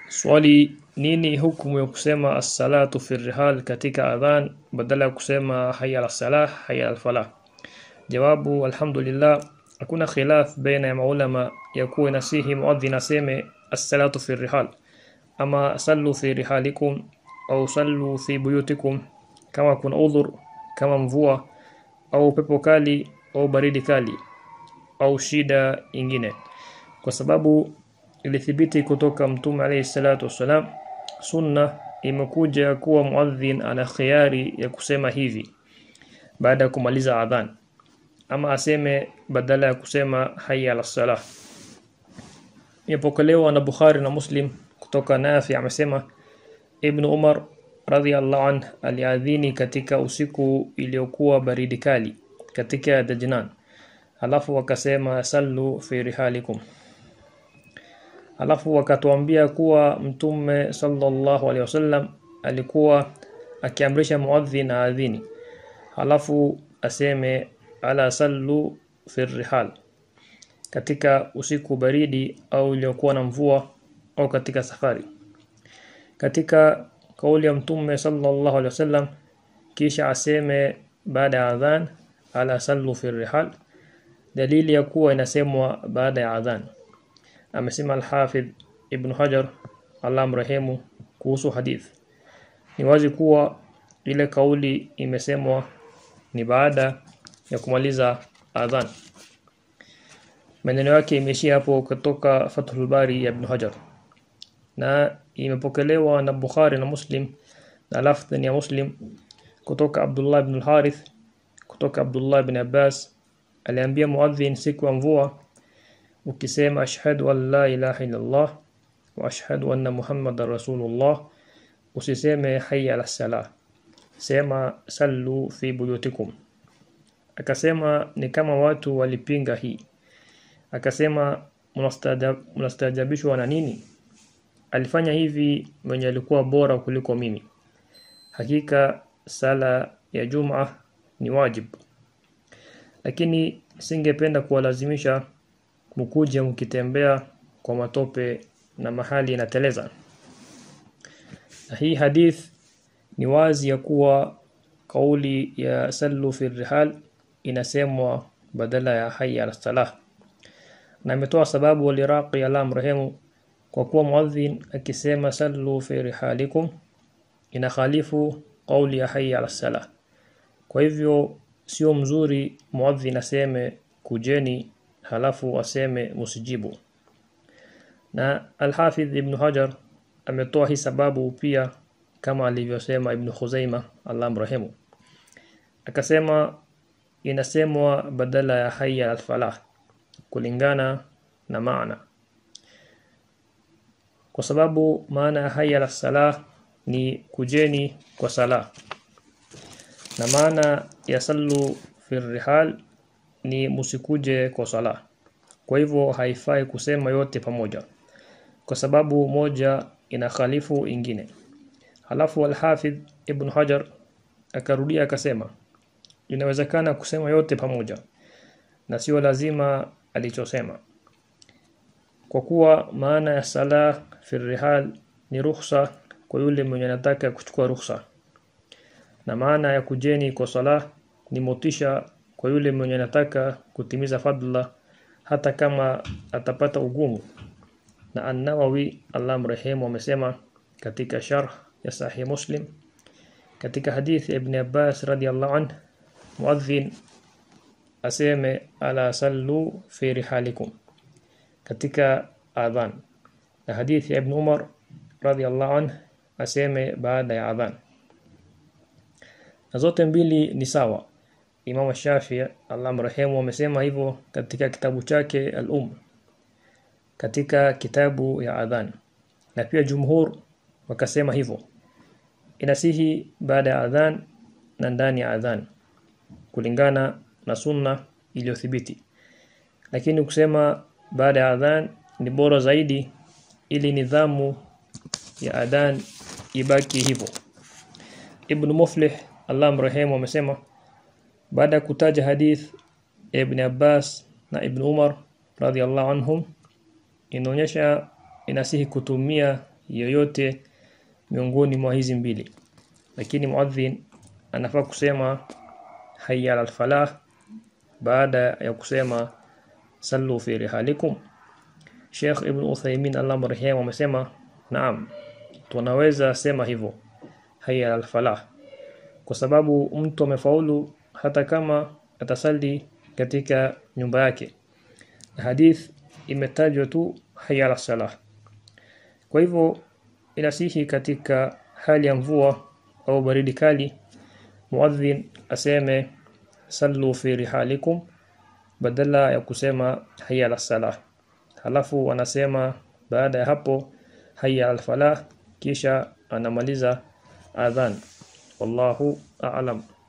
Swali nini hukumu ya kusema as-salatu fi rihal katika adhan badala ya kusema hayya ala salah hayya al falah? Jawabu alhamdulillah hakuna khilaf baina ya maulama ya kuwa inasihi muadhin aseme as-salatu fi rihal ama sallu fi rihalikum au sallu fi buyutikum kama kuna udhur kama mvua au pepo kali au baridi kali au shida ingine kwa sababu ilithibiti kutoka mtume alayhi salatu wassalam sunna imekuja kuwa muadhin ana khiari ya kusema hivi baada ya kumaliza adhan ama aseme badala ya kusema hayya ala salah imepokelewa na Bukhari na Muslim kutoka Nafi amesema Ibn Umar radhiallahu anh aliadhini katika usiku iliyokuwa baridi kali katika Dajnan alafu wakasema sallu fi rihalikum alafu wakatuambia kuwa mtume sallallahu alaihi wasallam alikuwa akiamrisha muadhin aadhini alafu aseme ala sallu fi rihal katika usiku baridi au iliyokuwa na mvua au katika safari katika kauli ya mtume sallallahu alaihi wasallam kisha aseme baada ya adhan ala sallu fi rihal dalili ya kuwa inasemwa baada ya adhan amesema al-Hafidh Ibn Hajar Allah mrehemu kuhusu hadith ni wazi kuwa ile kauli imesemwa ni baada ya kumaliza adhan maneno yake imeishia hapo kutoka Fathul Bari ya Ibn Hajar na imepokelewa na Bukhari na Muslim na lafdhi ya Muslim kutoka Abdullah ibn al-Harith kutoka Abdullah ibn Abbas aliambia muadhin siku ya mvua ukisema ashhadu an la ilaha illallah wa ashhadu anna muhammadar rasulullah usiseme hayya ala salah sema sallu fi buyutikum akasema ni kama watu walipinga hii akasema mnastajabishwa na nini alifanya hivi mwenye alikuwa bora kuliko mimi hakika sala ya Juma ni wajib lakini singependa kuwalazimisha mkuje mkitembea kwa matope na mahali inateleza na hii hadith ni wazi ya kuwa kauli ya sallu fi rihal inasemwa badala ya hayya ala salah na ametoa sababu waliraqi ala mrehemu kwa kuwa muadhin akisema sallu fi rihalikum inakhalifu kauli ya hayya ala salah kwa hivyo sio mzuri muadhin aseme kujeni halafu aseme musijibu na Al-Hafidh Ibn Hajar ametoa hii sababu pia kama alivyosema Ibn Khuzaima Allah mrehemu akasema inasemwa badala ya hayya al-falah kulingana na maana kwa sababu maana ya hayya al-salah ni kujeni kwa sala na maana ya sallu fi rihal ni musikuje kwa sala kwa hivyo haifai kusema yote pamoja kwa sababu moja inakhalifu ingine halafu al-Hafidh Ibn Hajar akarudia akasema inawezekana kusema yote pamoja na sio lazima alichosema kwa kuwa maana ya sala fi rihal ni ruhusa kwa yule mwenye anataka kuchukua ruhusa na maana ya kujeni kwa sala ni motisha kwa yule mwenye anataka kutimiza fadla hata kama atapata ugumu na An-Nawawi Allah mrehemu amesema katika sharh ya Sahih Muslim katika hadithi Ibn Abbas radiyallahu anhu muadhin aseme ala sallu fi rihalikum katika adhan na hadithi Ibn Umar radiyallahu anhu aseme baada ya adhan na zote mbili ni sawa Imam Shafi Allah mrehemu amesema hivyo katika kitabu chake Al-Um katika kitabu ya adhan na pia jumhur wakasema hivyo inasihi baada ya adhan na ndani ya adhan kulingana na sunna iliyothibiti lakini kusema baada ya adhan ni bora zaidi ili nidhamu ya adhan ibaki hivyo Ibn Muflih Allah mrehemu amesema baada ya kutaja hadith Ibn Abbas na Ibn Umar radhiallahu anhum inaonyesha inasihi kutumia yoyote miongoni mwa hizi mbili lakini muadhin anafaa kusema hayya ala falah baada ya kusema sallu fi rihalikum Sheikh Ibn Uthaymeen Allah marehemu amesema naam tunaweza sema hivyo hayya ala falah kwa sababu mtu amefaulu hata kama atasali katika nyumba yake hadith imetajwa tu hayya ala salah kwa hivyo inasihi katika hali ya mvua au baridi kali muadhin aseme sallu fi rihalikum badala ya kusema hayya ala salah halafu wanasema baada ya hapo hayya al falah kisha anamaliza adhan wallahu a'lam